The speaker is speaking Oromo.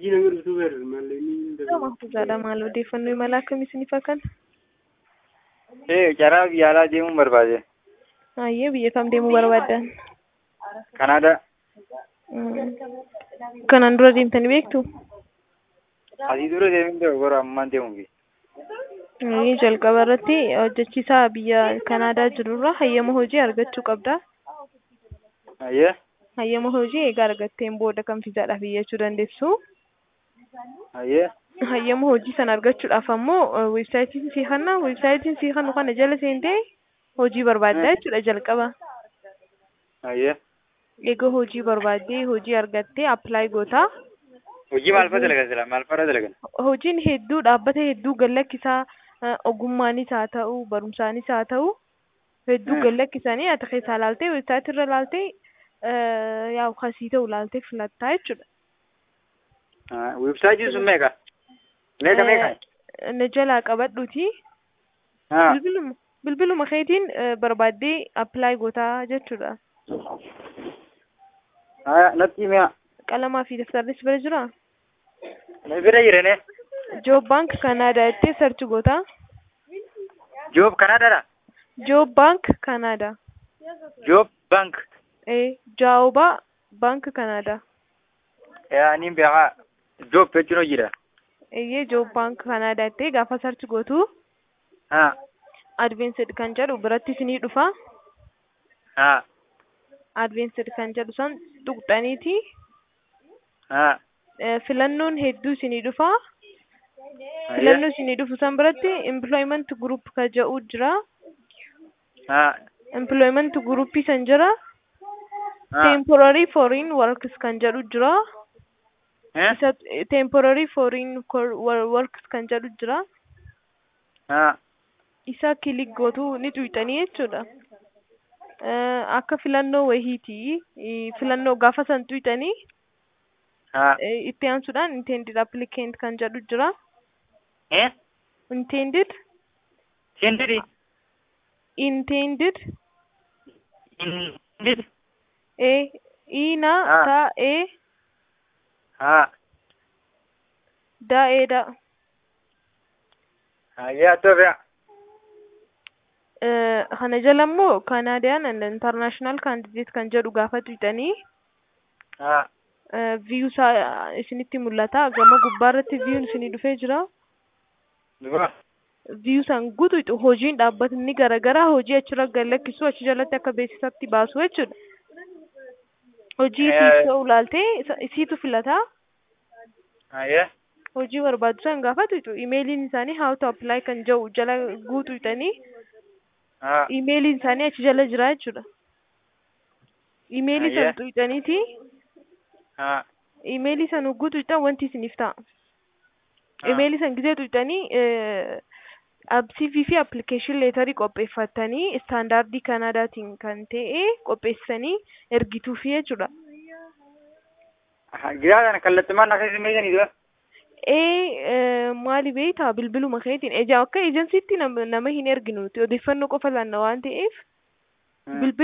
Meesejii nama dhuftuu beeru malee ni Maaffisaadha maal odeeffannoo imala akkamii isiniif akka Ee, karaa biyya alaa deemuun barbaade. Ayyee biyya kam deemuu barbaaddan? Kanaadaa. Kanaan dura deemtanii beektu? Asii dura deemee ture garuu ammaan deemuufi. Ayyee jalqaba irratti hojjechiisaa biyya Kanaadaa jirurraa hayyama hojii argachuu qabda. Ayyee. Hayyama hojii egaa argatteen booda kan fiizaadhaaf iyyachuu dandeessu. Ayyee. Hayyama hojii sana argachuudhaaf ammoo weebsaayitiin sii kanna weebsaayitiin sii kannu kana jala seentee hojii barbaaddaa jechuudha jalqaba. Ayyee. Egaa hojii barbaaddee hojii argattee appilaayi gootaa. Hojii maal fa'a dalagan sila? Maal fa'a dalagan? Hojiin hedduu dhaabbata hedduu gallakkisaa ogummaanis haa ta'u barumsaanis haa ta'u hedduu gallakkisanii ati keessaa laaltee weebsaayitii irra laaltee yaa kasii ta'u laaltee filattaa jechuudha. Weebsaayitiin sun meeqa? Meeqa meeqa? Na jalaa qabadhuuti. Bilbiluma bilbiluma keetiin barbaaddee appilaayi gootaa jechuudha. Natti mi'a. Qalamaa fi daftarris bira jiraa? Na bira jirene. Joob baank Kanaadaa jettee sarchi gootaa. Joob Kanaadaadha? Joob baank Kanaadaa. Joob baank. Ee jaawubaa baank Kanaadaa. Yaa niin beekaa. Joob jechuun hojiidha. Eeyyee joob baank Kanaadaa jettee gaafa sarchi gootu. Haa. Advaansed kan jedhu biratti isinii dhufa. Haa. Advaansed kan jedhu san tuqxaniiti. Haa. Filannoon hedduu isinii dhufa. Filannoo isinii dhufu san biratti employment group kan jedhu jira. Haa. Employment group san jira. Temporary foreign works kan jedhu jira. Isa temporary foreign works kan jedhu jira. Haa. Isa kilik gootu ni tuyxanii jechuudha. Akka filannoo wayiiti. Filannoo gaafa san tuyxanii. Itti aansuudhaan intended applicant kan jedhu jira. Eh? Intended. Intended. Intended. Intended. E. Ina ta e. Haa. Da e da. Ayyaa toofea. Kana jala immoo Kanaadiyaan and international candidate kan jedhu gaafa tuyxanii. Haa. Viyuu isaa isinitti mul'ata. Gama gubbaarratti viyuun isinii dhufee jira. Dhugaa. Viyuu san guutuutu hojiin dhaabbatni garaagaraa hojii achirra gallakkisu achi jalatti akka beeksisatti baasu jechuudha. Hojii isiif ta'u laaltee isiitu filata. Ayyee. Hojii barbaadu san gaafa tuyxu imeeliin isaanii how to apply kan jedhu jala guutuudhanii. Haa. Imeeliin isaanii achi jala jira jechuudha. Imeelii san tuyxaniiti. Haa. Imeelii san hogguu tuyxan wanti isiniif ta'a. Imeelii san gizee tuyxanii CV fi application leetarii qopheeffattanii istaandaardii Kanaadaatiin kan ta'e qopheessanii ergituufi jechuudha. Giraa kana kallattumaan akkasii meeshanii dura. Ee maali beektaa bilbiluma keetiin ejaa akka ejensiitti nama hin erginu odeeffannoo qofa laanna waan ta'eef bilbila